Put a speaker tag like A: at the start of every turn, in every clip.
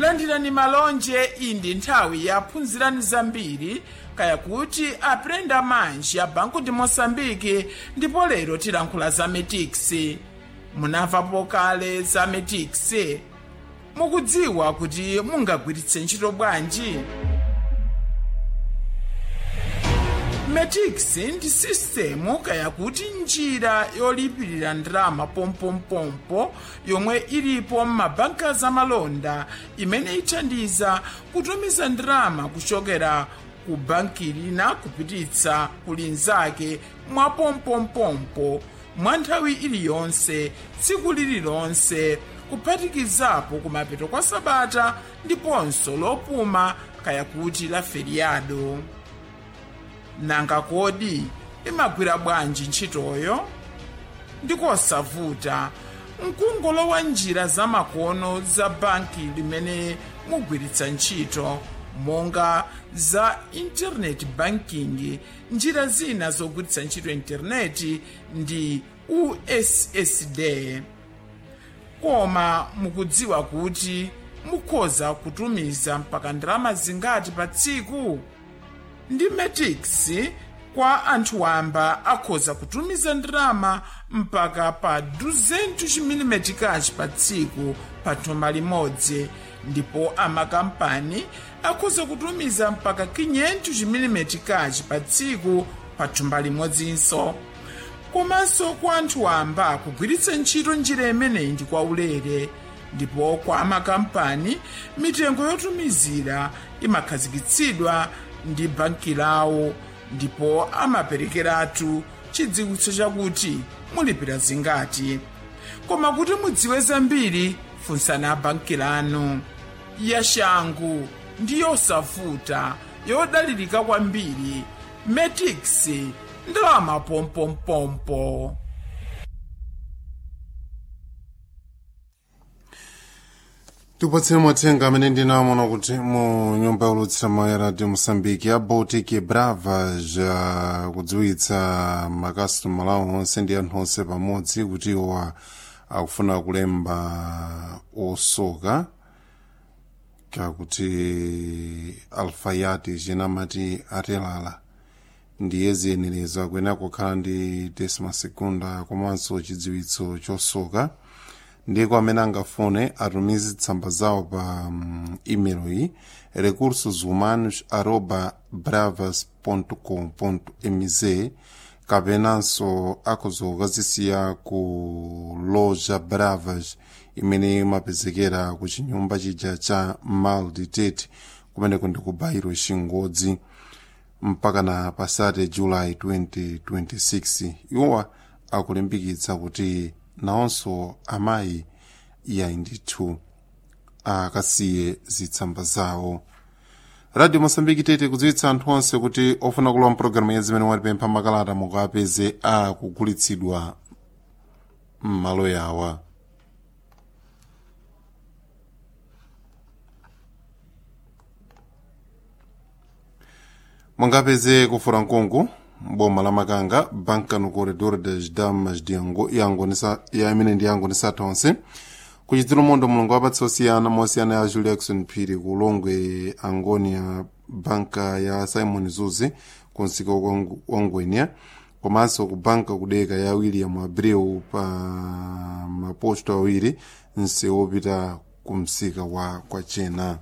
A: landirani malonje iyi ndi nthawi yaphunzirani zambiri kaya kuti aprenda manji ya banco de moçambique ndipo lero tilankhula za metix munamvapo kale za metix mukudziwa kuti mungagwiritse ntchito bwanji metix ndi sistemu kaya kuti njira yolipirira ndalama pompompompo yomwe ilipo m'mabanka zamalonda imene ithandiza kutumiza ndalama kuchokera ku banki lina kupititsa ku linzake mwa pompompompo mwa nthawi iliyonse tsiku lililonse kuphatikizapo kumapeto kwa sabata ndiponso lopuma kaya kuti la feriado nanga kodi imagwira bwanji ntchitoyo ndikosavuta mkungolowa njira zamakono za banki limene mugwiritsa ntchito monga za internet banking njira zina zogwiritsa ntchito intaneti ndi ussd koma mukudziwa kuti mukhoza kutumiza mpaka ndalama zingati pa tsiku ndi metix kwa anthu wamba akhoza kutumiza ndalama mpaka pa 200 chimilimetikachi pa tsiku pa thumba limodzi ndipo amakampani akhoza kutumiza mpaka 500 chimilimetikachi pa tsiku pa thumba limodzinso komanso kwa anthu wamba kugwiritsa ntchito njira imeneyi ndi kwaulere ndipo kwa amakampani mitengo yotumizira imakhazikitsidwa ndi banki lawo ndipo amaperekeratu chidziwitso chakuti mulipira zingati koma kuti mudziwe zambiri funsani banki lanu yashangu ndi yosavuta yodalirika kwambiri metix ndalama pompompompo
B: tipatseni mathenga amene ndinaamona kuti mu nyumba yolutsira mawu ya radio moçambique ya baltic brava ja kudziwitsa makasitomala awo onse ndi anthu onse pamodzi kuti iwo akufuna kulemba osoka kakuti alfayati chinamati atelala ndiye ziyenereza kuyenera kukhala ndi desima segunda komanso chidziwitso chosoka ndiko amene angafune atumize tsamba zawo pa um, email iyi recursos humanos arroba bravas com mz kapenanso akuzokazisiya ku loja bravas imene imapezekera ku chinyumba chija cha malditete kumeneko ndi ku bairo chingodzi mpaka na pasate july 2026 iwowa akulimbikitsa kuti nawonso amayi yayi ndithu akasiye zitsamba zawo radio mosambiki tete kudziwitsa anthu onse kuti ofuna kulowa mpulogalamu ya zimene watipempha makalata mukapeze akugulitsidwa m'malo yawa mungapeze kufura nkungu boma la makanga banka no corredor das damas de Ango, yangonisa ya imene ndi yangonisa tonse kuchitira mondo mulungu wapatsa osiyana mosiyana ya julie jackson phiri ku longwe angonia banka ya simon zuzi ku msika wa ngwenya komanso ku banka kudeka ya william abreu pa maposto awiri msewu wopita ku msika wa kwachena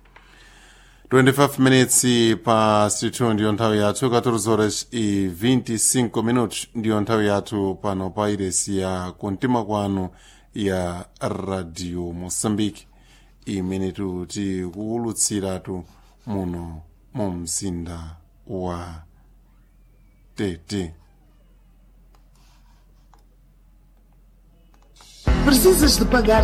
B: 25 minutes pa studio ndiyo nthawi yathu 14 horas e 25 minutos ndiyo nthawi yathu pano pa iresi ya kuntima kwanu ya radio moçambique imene tikuwulutsiratu muno mu mzinda wa tete
C: Precisas de pagar